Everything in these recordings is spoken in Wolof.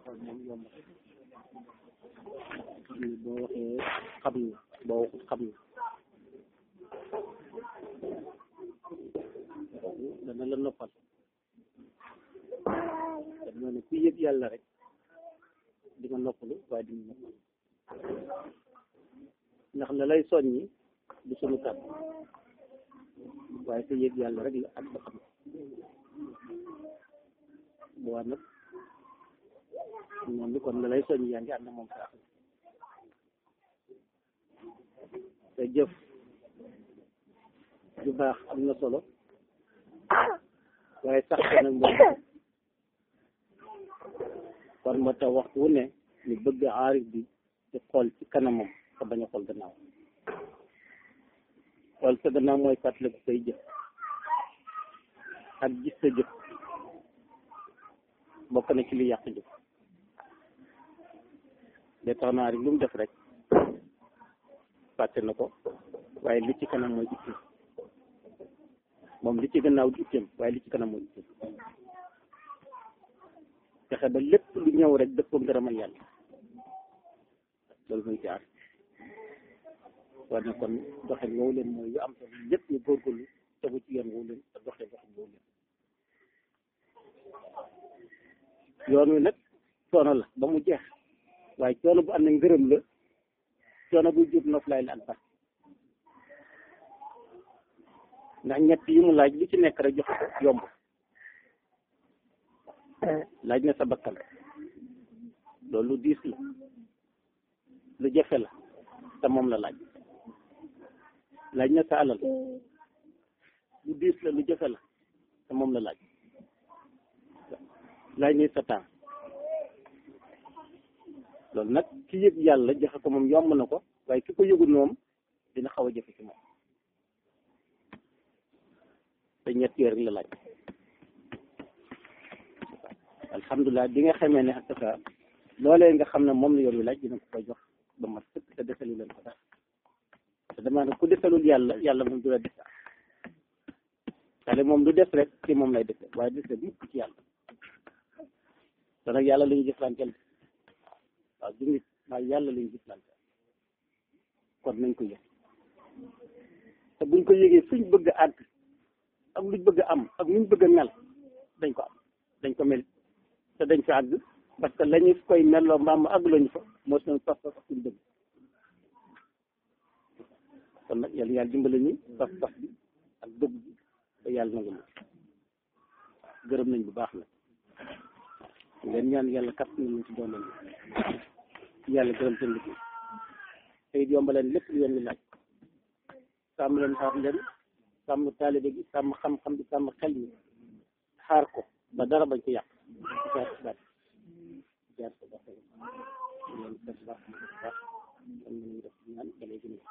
xool moom yomb boo waxee xam na boo waxut xam na dana la noppal te moo ne ku yëg yàlla rek di nga noppalu waaye di nga noppal ndax la lay soññi du sunu kàddu waaye sa yëg yàlla rek la ak sa xam bu waa nag moom bi kon la lay soññi yaa ngi ànd moom saa te jëf ju baax am na solo waaye sax ko nag moom kon moo tax waxtu wu ne ñu bëgg aarif bi di xool ci kanamam te bañ a xool gannaaw xool sa gannaaw mooy fàttaliku say jëf ak gis sa jëf bokk na ci li yàq jëf de tax naa rek lu mu def rek fàtte na ko waaye li ci kanam mooy itteem moom li ci gannaaw di itteem waaye li ci kanam mooy itteem fexe ba lépp lu ñëw rek dëppoo ngërëmal yàlla loolu mooy ci aar war na kon doxin woowu leen mooy yu am solo lépp ñu góorgóorlu tegu ci yoon woowu leen te doxee doxin woowu leen yoon wi nag coono la ba mu jeex waaye coono bu am na ngërëm la coono bu jur noflaay la ak bat ndax ñett yi mu laaj lu ci nekk rek jox ko yomb laaj na sa bakkan loolu lu diis la lu jafe la te moom la laaj laaj na sa alal lu diis la lu jafe la te moom la laaj laaj na sa temps loolu nag ki yëg yàlla joxe ko moom yomb na ko waaye ki ko yëgul moom dina xaw a jafe ci moom te ñett yooyu rek la laaj alhamdulilah bi nga xamee ne ak sa loolee nga xam ne moom la yoon wi laaj dina ko koy jox ba mat sëkk te desalu leen ko dara te damaa ne ku desalul yàlla yàlla moom du la des xale moom du des rek ci moom lay dese waaye dese mukk ci yàlla te nag yàlla la ñuy jëflanteel waaw du nit waaye yàlla la ñuy jëflanteel kon nañ ko yëg te buñ ko yëgee fuñ bëgg a àgg ak luñ bëgg a am ak luñ bëgg a mel dañ ko am dañ ko mel te dañ fi àgg parce que la ñu koy melloo mbaam ma àgg lañu fa moo seen pas pas suñ bëgg kon nag yàlla yàlla dimbale ñu pas pas bi ak dëgg bi te yàlla nangu ñu gërëm nañ bu baax nag ngeen ñaan yàlla kat na ñu ci doon nañ yàlla gërëm seen liggéey te it yombaleen lépp lu yoon wi laaj sàmm leen xaar leen sàmm taalibe gi sàmm xam-xam bi sàmm xel mi xaar ko ba dara bañ ko yàq jaar si baat jaar si baat loolu def baax na def baax kon ñu def ñaan da lay gën a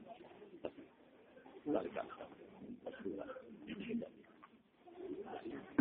Gracias.